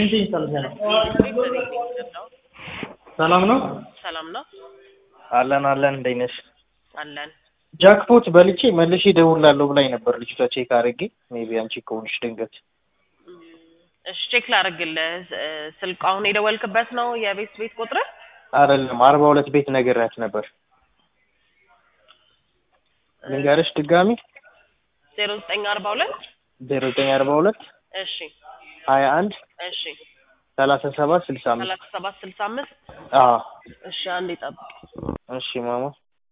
ስንት ይሰልሻል? ሰላም ነው ሰላም ነው አለን አለን እንዴት ነሽ? አለን። ጃክፖት በልቼ መልሼ እደውላለሁ ብላኝ ነበር ልጅቷ። ቼክ አድርጌ ሜይ ቢ አንቺ ከሆንሽ ድንገት እሺ ቼክ ላደርግልህ። ስ- ስልኩ አሁን የደወልክበት ነው የቤት ቤት ቁጥር? አይደለም አርባ ሁለት ቤት ነግሬያት ነበር። ልንገርሽ ድጋሚ ዜሮ ዘጠኝ አርባ ሁለት ዜሮ ዘጠኝ አርባ ሁለት እሺ ሀያ አንድ እሺ ሰላሳ ሰባት ስልሳ አምስት ሰላሳ ሰባት ስልሳ አምስት አዎ እሺ አንዴ ጠብቅ። እሺ ማማ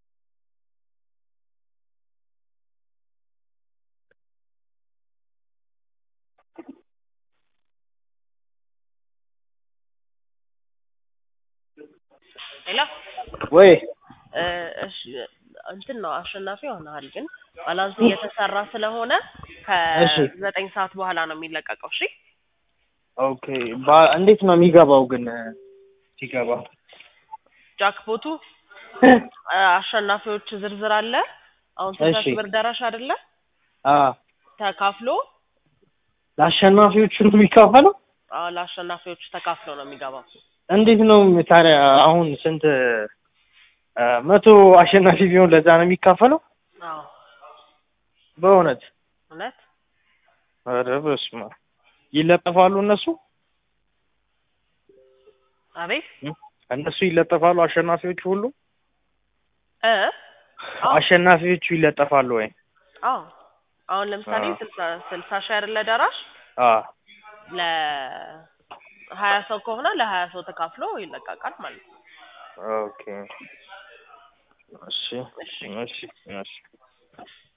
ሌላ ወይ እ፣ እሺ እንትን ነው አሸናፊ ሆነሃል፣ ግን ባላንስ እየተሰራ ስለሆነ እሺ። ከዘጠኝ ሰዓት በኋላ ነው የሚለቀቀው። እሺ ኦኬ ባ- እንዴት ነው የሚገባው ግን ሲገባ ጃክፖቱ እ፣ አሸናፊዎች ዝርዝር አለ። አሁን ስልሳ እሺ። ሺህ ብር ደራሽ አይደለ? አ ተካፍሎ ለአሸናፊዎቹ ነው የሚከፈለው አዎ ለአሸናፊዎቹ ተካፍሎ ነው የሚገባው። እንዴት ነው ታዲያ አሁን ስንት አ፣ መቶ አሸናፊ ቢሆን ለዛ ነው የሚካፈለው አዎ በእውነት እውነት ኧረ በስመ አብ ይለጠፋሉ እነሱ አቤት እነሱ ይለጠፋሉ አሸናፊዎቹ ሁሉ እ አዎ አሸናፊዎቹ ይለጠፋሉ ወይ አዎ አሁን ለምሳሌ አዎ። ስልሳ ስልሳ ሺህ አይደለ ደራሽ አ ለሀያ ሰው ከሆነ ለሀያ ሰው ተካፍሎ ይለቀቃል ማለት ነው። ኦኬ እሺ እሺ እሺ